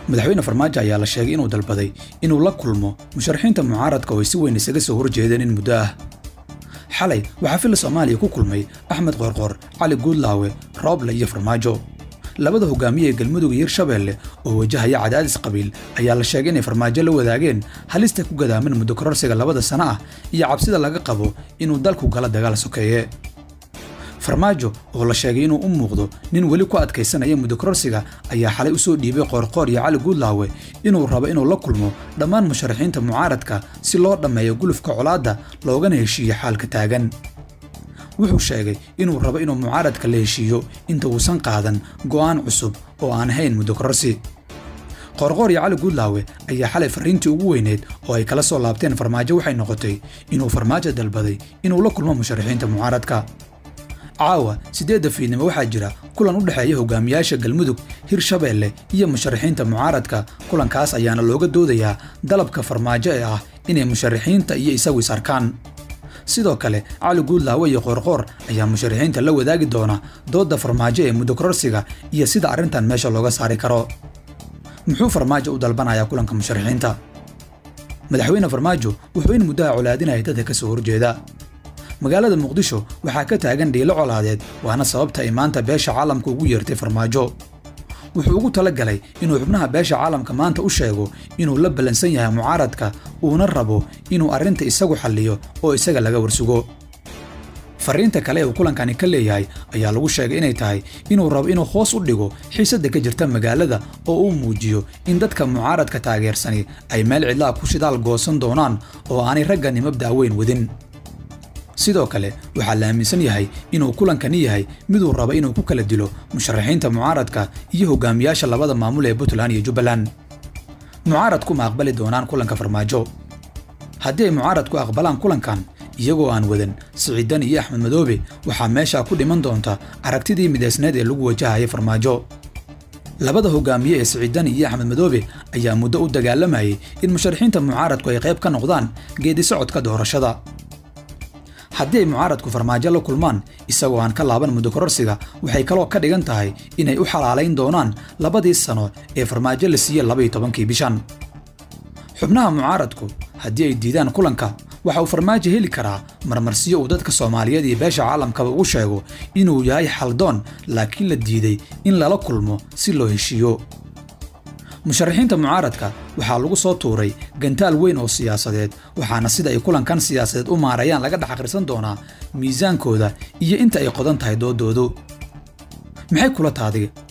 madaxweyne farmaajo ayaa la sheegay inuu dalbaday inuu la kulmo musharaxiinta mucaaradka oo ay si weyn isaga soo horjeedeen in muddo ah xalay waxaa filla soomaaliya ku kulmay axmed qoorqoor cali guudlaawe rooble iyo farmaajo labada hogaamiye ee galmudug iyo hirshabeelle oo wajahaya cadaadis qabiil ayaa la sheegay inay farmaajo la wadaageen halista ku gadaaman muddo kororsiga labada sano ah iyo cabsida laga qabo inuu dalku gala dagaal sokeeye farmaajo oo la sheegay inuu u muuqdo nin weli ku adkaysanaya muddo kororsiga ayaa xalay u soo dhiibay qoorqoor iyo cali guudlaawe inuu rabo inuu la kulmo dhammaan musharaxiinta mucaaradka si loo dhammeeyo gulufka colaadda loogana heshiiyo xaalka taagan wuxuu sheegay inuu rabo inuu mucaaradka la heshiiyo inta uusan qaadan go'aan cusub oo aan ahayn muddo kororsi qoorqoor iyo cali guudlaawe ayaa xalay farriintii ugu weyneed oo ay kala soo laabteen farmaajo waxay noqotay inuu farmaajo dalbaday inuu la kulmo musharaxiinta mucaaradka caawa siddeedda fiidnimo waxaa jira kulan u dhexeeya hogaamiyaasha galmudug hirshabeelle iyo musharaxiinta mucaaradka kulankaas ayaana looga doodayaa dalabka farmaajo ee ah inay musharaxiinta iyo isagu is arkaan sidoo kale cali guudlaawe iyo qoorqoor ayaa musharaxiinta la wadaagi doona doodda farmaajo ee muddo kororsiga iyo sida arrintan meesha looga saari karo muxuu farmaajo u dalbanayaa kulanka musharaxiinta madaxweyne farmaajo wuxuu in muddaha colaadinaya dadka ka soo horjeeda magaalada muqdisho waxaa ka taagan dhiilo colaadeed waana sababta ay maanta beesha caalamka ugu yeertay farmaajo wuxuu ugu tala galay inuu xubnaha beesha caalamka maanta u sheego inuu la ballansan yahay mucaaradka uuna rabo inuu arrinta isagu xalliyo oo isaga laga warsugo farriinta kale ee uu kulankani ka leeyahay ayaa lagu sheegay inay tahay inuu rabo inuu hoos u dhigo xiisadda ka jirta magaalada oo uu muujiyo in dadka mucaaradka taageersani ay meel cidlaha ku shidaal goosan doonaan oo aanay raggani mabda'a weyn wadin sidoo kale waxaa la aaminsan yahay inuu kulankani yahay miduu rabo inuu ku kala dilo musharaxiinta mucaaradka iyo hogaamiyaasha labada maamul ee puntland iyo jubbaland mucaaradku ma aqbali doonaan kulanka farmaajo haddii ay mucaaradku aqbalaan kulankan iyagoo aan wadan siciidan iyo axmed madoobe waxaa meesha ku dhiman doonta aragtidii midaysneed ee lagu wajahaya farmaajo labada hogaamiye ee siciidani iyo axmed madoobe ayaa muddo u dagaalamayay in musharaxiinta mucaaradku ay qayb ka noqdaan geedi socodka doorashada haddii ay mucaaradku farmaajo la kulmaan isagoo aan ka laaban muddo kororsiga waxay kaloo ka dhigan tahay inay u xalaalayn doonaan labadii sano ee farmaajo la siiyey labaiyo tobankii bishan xubnaha mucaaradku haddii ay diidaan kulanka waxa uu farmaajo heli karaa marmarsiyo uu dadka soomaaliyeed iyo beesha caalamkaba ugu sheego inuu yahay xaldoon laakiin la diiday in lala kulmo si loo heshiiyo musharaxiinta mucaaradka waxaa lagu soo tuuray gantaal weyn oo siyaasadeed waxaana sida ay kulankan siyaasadeed u maarayaan laga dhex akhrisan doonaa miisaankooda iyo inta ay qodan tahay doodoodu maxay kula taadiga